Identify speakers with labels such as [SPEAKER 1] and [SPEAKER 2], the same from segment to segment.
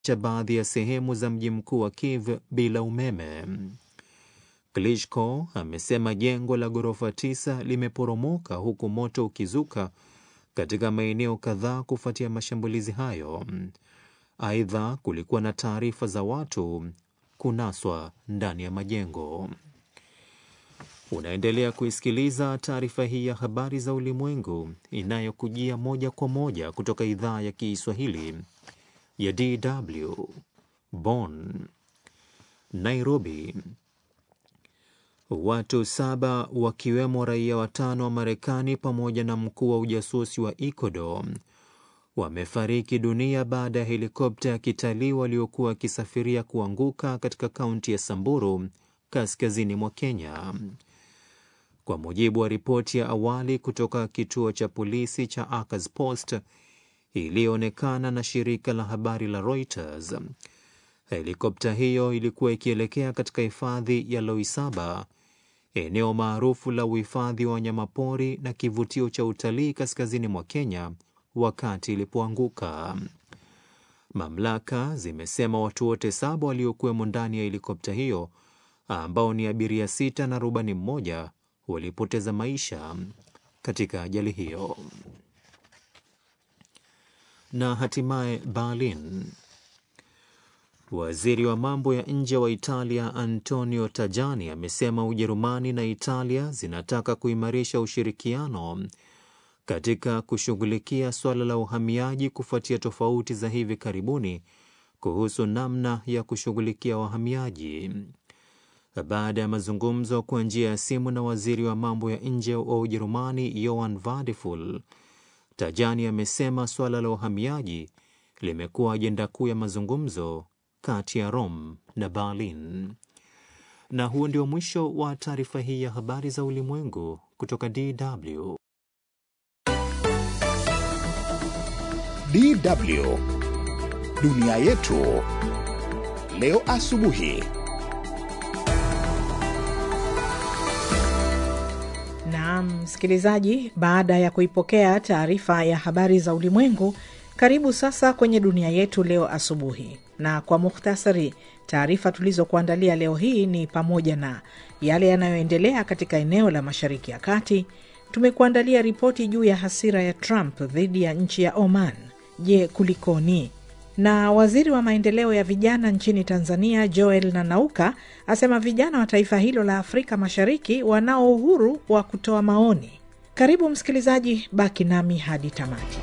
[SPEAKER 1] cha baadhi ya sehemu za mji mkuu wa Kiev bila umeme. Klitschko amesema jengo la ghorofa tisa limeporomoka huku moto ukizuka katika maeneo kadhaa kufuatia mashambulizi hayo. Aidha, kulikuwa na taarifa za watu kunaswa ndani ya majengo. Unaendelea kuisikiliza taarifa hii ya habari za ulimwengu inayokujia moja kwa moja kutoka idhaa ya Kiswahili ya DW Bonn. Nairobi. Watu saba wakiwemo raia watano wa Marekani pamoja na mkuu wa ujasusi wa Ecuador wamefariki dunia baada ya helikopta ya kitalii waliokuwa wakisafiria kuanguka katika kaunti ya Samburu kaskazini mwa Kenya. Kwa mujibu wa ripoti ya awali kutoka kituo cha polisi cha Akers Post iliyoonekana na shirika la habari la Reuters, helikopta hiyo ilikuwa ikielekea katika hifadhi ya Loisaba, eneo maarufu la uhifadhi wa wanyamapori na kivutio cha utalii kaskazini mwa Kenya wakati ilipoanguka. Mamlaka zimesema watu wote saba waliokuwemo ndani ya helikopta hiyo ambao ni abiria sita na rubani mmoja walipoteza maisha katika ajali hiyo. Na hatimaye Berlin, waziri wa mambo ya nje wa Italia Antonio Tajani amesema Ujerumani na Italia zinataka kuimarisha ushirikiano katika kushughulikia suala la uhamiaji kufuatia tofauti za hivi karibuni kuhusu namna ya kushughulikia wahamiaji. Baada ya mazungumzo kwa njia ya simu na waziri wa mambo ya nje wa Ujerumani Johann Wadephul, Tajani amesema suala la uhamiaji limekuwa ajenda kuu ya mazungumzo kati ya Rome na Berlin. Na huo ndio mwisho wa taarifa hii ya habari za ulimwengu kutoka DW.
[SPEAKER 2] DW dunia yetu leo asubuhi.
[SPEAKER 3] Naam, msikilizaji, baada ya kuipokea taarifa ya habari za ulimwengu, karibu sasa kwenye dunia yetu leo asubuhi. Na kwa muhtasari, taarifa tulizokuandalia leo hii ni pamoja na yale yanayoendelea katika eneo la Mashariki ya Kati. Tumekuandalia ripoti juu ya hasira ya Trump dhidi ya nchi ya Oman. Je, kulikoni? Na waziri wa maendeleo ya vijana nchini Tanzania Joel Nanauka asema vijana wa taifa hilo la Afrika Mashariki wanao uhuru wa kutoa maoni. Karibu msikilizaji, baki nami hadi tamati.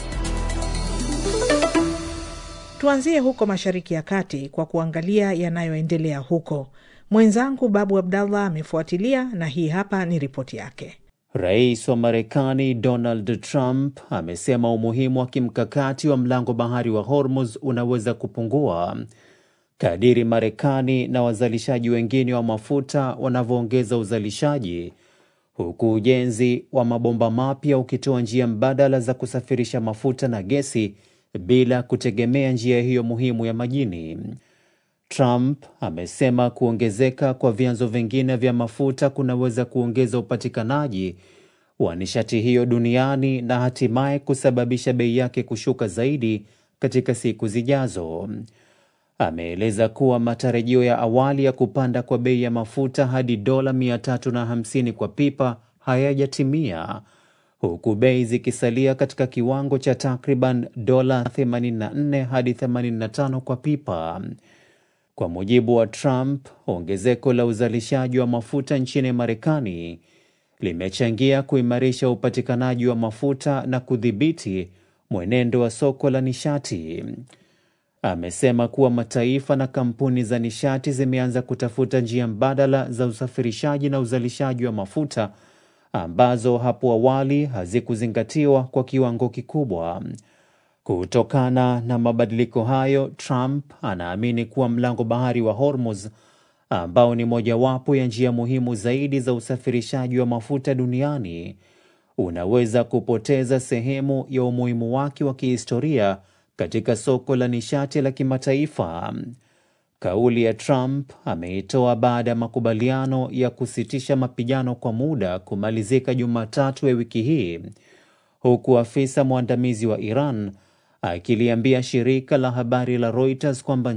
[SPEAKER 3] Tuanzie huko Mashariki ya Kati kwa kuangalia yanayoendelea huko. Mwenzangu Babu Abdallah amefuatilia na hii hapa ni ripoti yake.
[SPEAKER 1] Rais wa Marekani Donald Trump amesema umuhimu wa kimkakati wa mlango bahari wa Hormuz unaweza kupungua kadiri Marekani na wazalishaji wengine wa mafuta wanavyoongeza uzalishaji, huku ujenzi wa mabomba mapya ukitoa njia mbadala za kusafirisha mafuta na gesi bila kutegemea njia hiyo muhimu ya majini. Trump amesema kuongezeka kwa vyanzo vingine vya mafuta kunaweza kuongeza upatikanaji wa nishati hiyo duniani na hatimaye kusababisha bei yake kushuka zaidi katika siku zijazo. Ameeleza kuwa matarajio ya awali ya kupanda kwa bei ya mafuta hadi dola 350 kwa pipa hayajatimia huku bei zikisalia katika kiwango cha takriban dola 84 hadi 85 kwa pipa. Kwa mujibu wa Trump, ongezeko la uzalishaji wa mafuta nchini Marekani limechangia kuimarisha upatikanaji wa mafuta na kudhibiti mwenendo wa soko la nishati. Amesema kuwa mataifa na kampuni za nishati zimeanza kutafuta njia mbadala za usafirishaji na uzalishaji wa mafuta ambazo hapo awali hazikuzingatiwa kwa kiwango kikubwa. Kutokana na mabadiliko hayo, Trump anaamini kuwa mlango bahari wa Hormuz ambao ni mojawapo ya njia muhimu zaidi za usafirishaji wa mafuta duniani unaweza kupoteza sehemu ya umuhimu wake wa kihistoria katika soko la nishati la kimataifa. Kauli ya Trump ameitoa baada ya makubaliano ya kusitisha mapigano kwa muda kumalizika Jumatatu ya wiki hii, huku afisa mwandamizi wa Iran akiliambia shirika la habari la Reuters kwamba